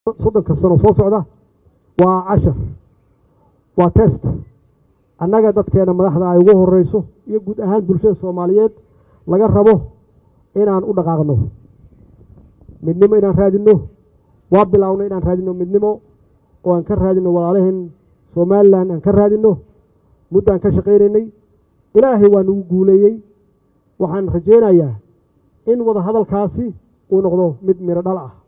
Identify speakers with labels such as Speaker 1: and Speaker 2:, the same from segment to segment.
Speaker 1: soddonka sano soo socda waa cashar waa test annaga dadkeena madaxda ay ugu horeyso iyo guud ahaan bulshada soomaaliyeed laga rabo inaan u dhaqaaqno midnimo inaan raadinno waa bilownay inaan raadinno midnimo oo aan ka raadinno walaalaheen somalilan aan ka raadinno muddaan ka shaqaynaynay ilaahay waa nagu guuleeyey waxaan rajaynayaa in wada hadalkaasi uu noqdo mid miro dhal ah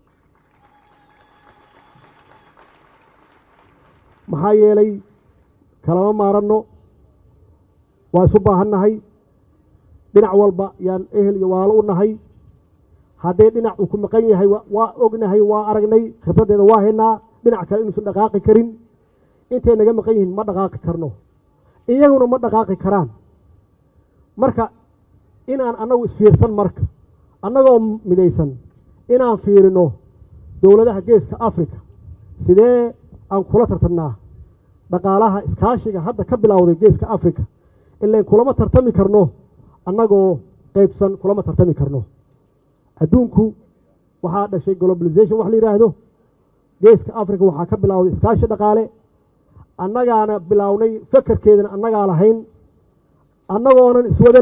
Speaker 1: maxaa yeelay kalama maaranno waa isu baahannahay dhinac walba yaan ehel iyo walaalo u nahay haddee dhinac uu ku maqan yahay waa ognahay waa aragnay khibraddeeda waa haynaa dhinac kale inuusan dhaqaaqi karin intay naga maqan yihiin ma dhaqaaqi karno iyaguna ma dhaqaaqi karaan marka inaan annagu isfiirsan marka annagoo midaysan inaan fiirino dowladaha geeska africa sidee aan kula tartamnaa dhaqaalaha iskaashiga hadda ka bilowday geeska africa ilain kulama tartami karno annagoo qaybsan kulama tartami karno adduunku waxaa dhashay globalization wax la yidhaahdo geeska africa waxaa ka bilowday iskaashi dhaqaale annagaana bilownay fakarkeedana annagaa lahayn annagoonan iswadan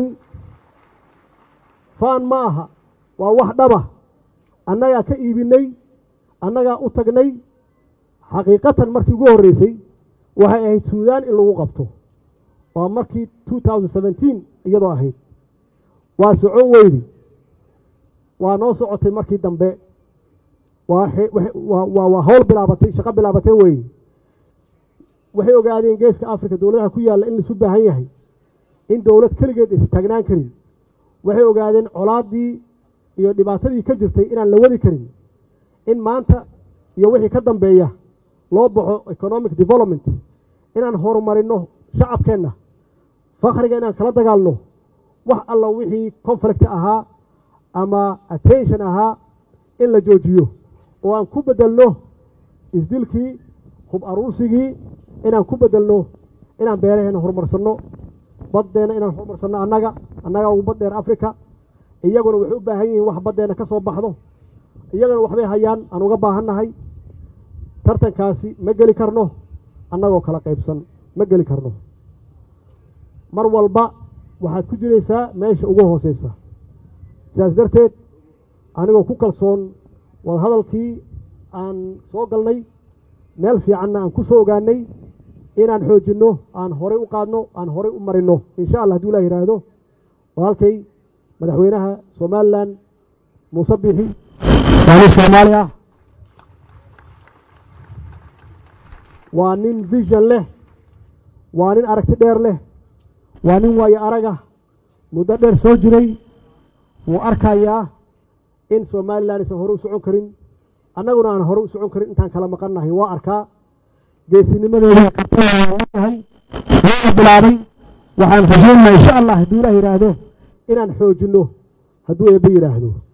Speaker 1: faan ma aha waa wax dhaba annagaa ka iibinay annagaa u tagnay xaqiiqatan markii ugu horreysay waxay ahayd suudaan in lagu qabto waa markii two thousand seventeen iyadoo ahayd waa socon weydi waa noo socotay markii dambe waa hawl bilaabatay shaqo bilaabatay weeye waxay ogaadeen geeska africa dowladaha ku yaalla in laisu baahan yahay in dowlad keligeed aysa taagnaan karin waxay ogaadeen colaaddii iyo dhibaatadii ka jirtay inaan la wadi karin in maanta iyo wixii ka dambeeya loo baxo economic development inaan horumarino shacabkeenna fakhriga inaan kala dagaalno wax alla wixii conflict ahaa ama attention ahaa in la joojiyo oo aan ku bedelno isdilkii hub aruursigii inaan ku bedelno inaan beeraheena horumarsanno baddeena inaan horumarsanno annaga annaga ugu baddeer africa iyaguna waxay u baahan yihiin wax baddeena ka soo baxdo iyaguna waxbay hayaan aan uga baahannahay tartankaasi ma geli karno annagoo kala qaybsan ma geli karno mar walba waxaad ku jiraysaa meesha ugu hooseysa sidaas darteed anigoo ku kalsoon wadahadalkii aan soo galnay meel fiicanna aan ku soo ogaanay inaan xoojinno aan horay u qaadno aan horay u marinno insha allah haduu ilah yidhaahdo walaalkay madaxweynaha somalilan muuse bixi waa nin soomaali ah waa nin vision leh waa nin aragti dheer leh waa nin waayo araga muddo dheer soo jiray wuu arkayaa in somalilan aysan hore u socon karin annaguna aan hore u socon karin intaan kala maqannahay waa arkaa geesinimadeeda kartadahay waana bilaabay waxaan rajaynayaa insha allah hadduu ilaah yidhaahdo inaan xoojinno hadduu eebbe yidhaahdo